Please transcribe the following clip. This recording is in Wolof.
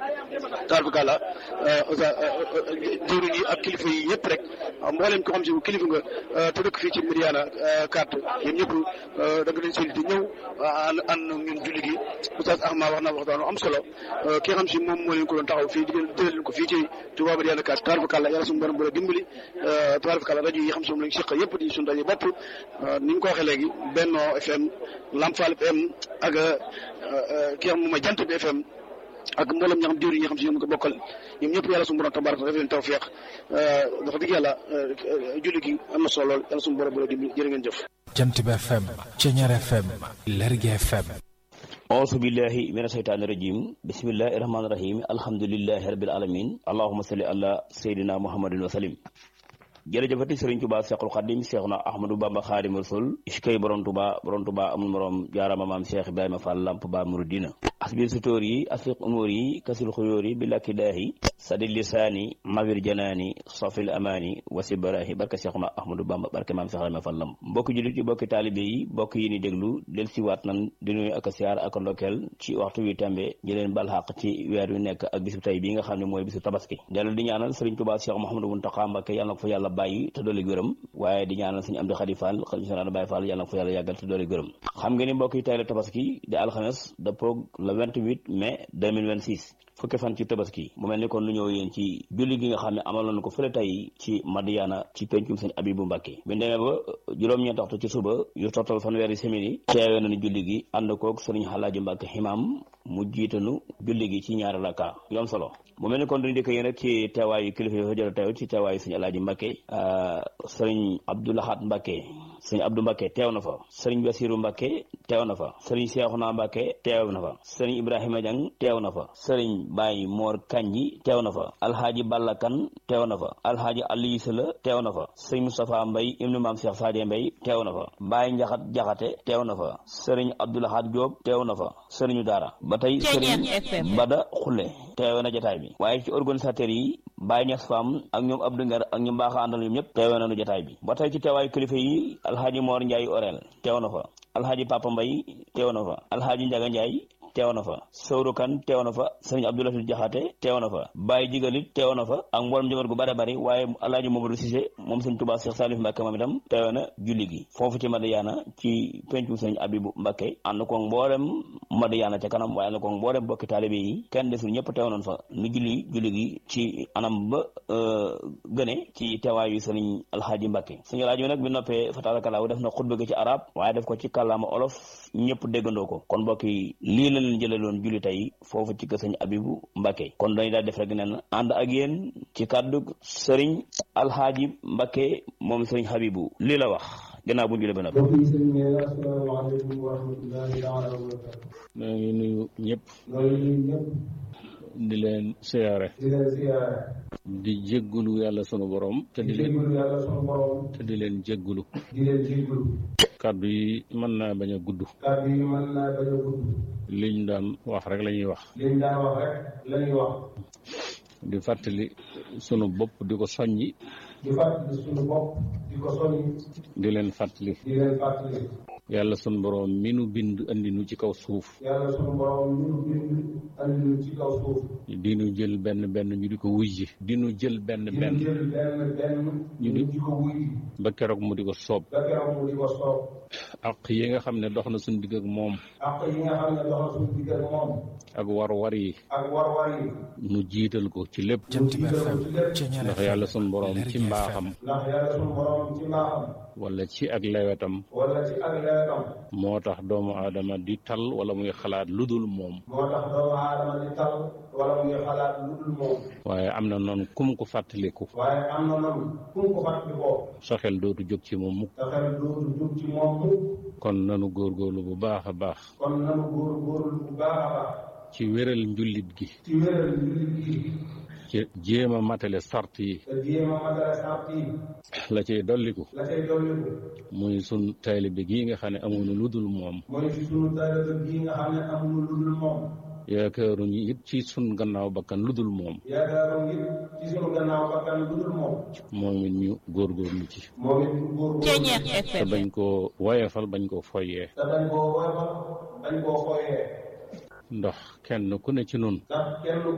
tarfakala jëwriñ yi ak kilifa yi yëpp rek mboolem ko xam si kilifa nga te dëkk fii ci Madiyana carte yéen ñëpp da nga leen seen di ñëw ànd ànd ñun julli gi Oustaz Ahmad wax na waxtaan am solo ki nga xam si moom moo leen ko doon taxaw fii di leen jëlee leen ko fii ci Touba Madiyana carte tarfakala yàlla suñu borom bu la dimbali tarfakala rajo yi xam si moom lañ seq yëpp di suñu rajo bopp ni ñu ko waxee léegi Benno FM Lamfal FM ak ki xam moom mooy Jant bi FM ak mboolem ñi xam diwri ñi xam si ñoom ko bokkal ñoom ñëpp yàlla suñu borom tabaraka def leen tawfiq wax dëgg yàlla julli gi am na solo lool yàlla suñu borom bu la dimbali jërë ngeen jëf Jant bi FM Ceñeer FM Lergui FM auzu billahi mina shaytaani rajim bismillahi rahmaani rahim alhamdulillahi rabbil alamin allahumma salli ala sayyidina muhammadin wa salim jërëjëfati sëriñ Tuba Seexul Xadim Seexuna Ahmadou Bamba Xaadimu Rasul iskay borom Tuba borom Tuba amul morom jaarama maam Cheikh Ibrahima Fall Lamp Ba Muridina asbil sutóor yi asfiq umóor yi kasil xuyóor yi bi lakki daahi sadi lisaani mawir janaani sofil amaani wasi barahi barke Seexuna Ahmadou Bamba barke maam Cheikh Ibrahima Fall Lamp mbokki jullit yi mbokki taalibe yi mbokk yi ni déglu del si waat nan di nuyu ak siyaar ak ndokkeel ci waxtu wi tembe di leen bal xaq ci weer wi nekk ak bisu tey bi nga xam ne mooy bisu tabaski dellu di ñaanal sëriñ Tuba Cheikh Mouhamadou Mountakha Mbacké yàlla na ko fa yàlla bàyyi te doole gërëm waaye di ñaanal suñu am di xadi fall xali sona Baye Fall yàlla na ko fa yàlla yàggal te doole gërëm xam nga ni mbokk yi tey la tabaski di alxames dëppoog le 28 mai 2026 fukki fan ci tabaski mu mel ni kon lu ñëw yéen ci julli gi nga xam ne amal nañu ko fële tey ci Madiyana ci pencum sëñ Abibu Mbàkke bi ñu demee ba juróom-ñeent waxtu ci suba yu tottal fanweeri simili teewee nañu julli gi ànd koog sëriñ Xalaaji Mbàkke ximaam mu jiitanu julli gi ci ñaari rakka yoon solo mu mel ni kon duñu dëkk yéen rek ci teewaayu kilifa yi fa jël teew ci teewaayu sëñ Alaaji Mbàkke sëriñ Abdoulahat Mbàkke sëriñ Abdou Mbàkke teew na fa sëriñ Basiru Mbàkke teew na fa sëriñ Seexuna Mbàkke teew na fa sëriñ Ibrahima Jang teew na fa sëriñ Baay Moor Kanji teew na fa alhaaji Balla Kan teew na fa alhaaji Aliyu Sala teew na fa sëriñ Moustapha Mbay ibnu maam Cheikh Sadie Mbay teew na fa Baay Njaxat Jaxate teew na fa sëriñ Abdoulahat Jóob teew na fa sëriñu daara ba tey sëriñ Bada Xulle teewe na jotaay bi waaye ci organisateurs yi Baye Niass Fam ak ñoom Abdou Ngar ak ñu baax a àndal ñoom ñëpp teewe nañu jotaay bi ba tey ci teewaayu kilifa yi alhaaji Moor Njaay Orel teew na fa alhaaji Papa Mbay teew na fa alhaaji Njaga Njaay teew na fa Sowru Kan teew na fa sëriñ Abdoulaye Jaxate teew na fa Baye Jigalit teew na fa ak mboolem njaboot gu bare bari waaye alhaaji Mamadou Cissé moom sëriñ Tuubaa Cheikh Salif Mbàkke moom itam teewe na julli gi foofu ci Madiyana ci pencu sëriñ Abibu Mbàkke ànd ko mboolem Madiyana ca kanam waaye ànd ko mboolem bokki taalibe yi kenn desul ñëpp teew nañ fa nu julli julli gi ci anam ba gëne ci teewaayu sëriñ alhaaji Mbàkke sëriñ alhaaji bi nag bi noppee fa taalakalaaw def na xutba gi ci arab waaye def ko ci kàllaama olof ñëpp déggandoo ko kon mbokk yi lii la leen jëlee loon julli tey foofu ci kër sëñ Abibu Mbàkke kon dañu daal def rek nen ànd ak yéen ci kàddu sëriñ alhaaji Mbàkke moom sëriñ Habibu lii la wax gannaaw bu ñu julee ba noppi. mbokk yi sëñ bi asalaamaaleykum wa rahmatullahi taala wa barakatu. maa ngi nuyu ñëpp. maa ngi nuyu ñëpp. di leen siyaare. di leen siyaare. di jéggulu yàlla sunu borom. te di di leen jégalu yàlla sunu borom. te di leen jéggulu. di leen jégalu. kàddu yi mën naa bañ a gudd. kàddu yi mën naa bañ a gudd. liñ daan wax rek la ñuy wax. liñ daan wax rek la ñuy wax. di fàttali sunu bopp di ko soññi. di fàttali sunu bopp di ko soññi. di leen fàttali. di leen fàttali. yàlla sunu borom mi nu bind andi nu ci kaw suuf. yàlla sunu borom ñu nu bind andi ñu ci kaw suuf. di nu jël benn benn ñu di ko wujji. di nu jël benn di benn. ñu jël benn benn. ñu di- ñu di ko wuy. ba keroog mu di ko soob. ba keroog mu di ko soob. ak yi nga xam ne dox na suñu digg ak moom. ak yi nga xam ne doxal suñu digg ak moom. ak war-war yi. ak war-war yi. nu jiital ko ci lépp. Jant bi FM Ceñeer ndax FM yàlla sunu borom ci Lergui mbaaxam. FM ndax yàlla sunu borom ci mbaaxam. wala ci ak lewetam. wala ci ak leetam. moo tax doomu aadama di tal wala muy xalaat lu dul moom. moo tax doomu aadama di tal wala muy xalaat lu dul moom. waaye am na noonu kum ko fàttaliku. waaye am na noonu fu mu ko fàttali ko. sa xel dootu jóg ci moom mukk. te xel dootu jóg ci moom mukk. kon nanu góorgóorlu bu baax a baax. kon nanu góor góorlu bu baax a baax. ci wéral njullit gi. ci wéral jullit gi. ci jéem a matale sart yi. te jéem a matale sart yi. la cay dolliku. la cay dolliku. muy sun taalibe gii nga xam ne amuñu lu dul moom. mooy ci sunu taalibe gi nga xam ne amuñu lu dul moom. yaakaaruñu it ci sun gannaaw bakkan lu dul moom. yaakaaru ngir ci sunu gannaaw bakkan lu dul moom. moom it ñu góorgóorlu ci. moom it ñu góor góorlu. te bañ koo woyefal bañ koo foyee. te bañ koo woyofal bañ koo xooyee. ndax kenn ku ne ci nun ndax kenn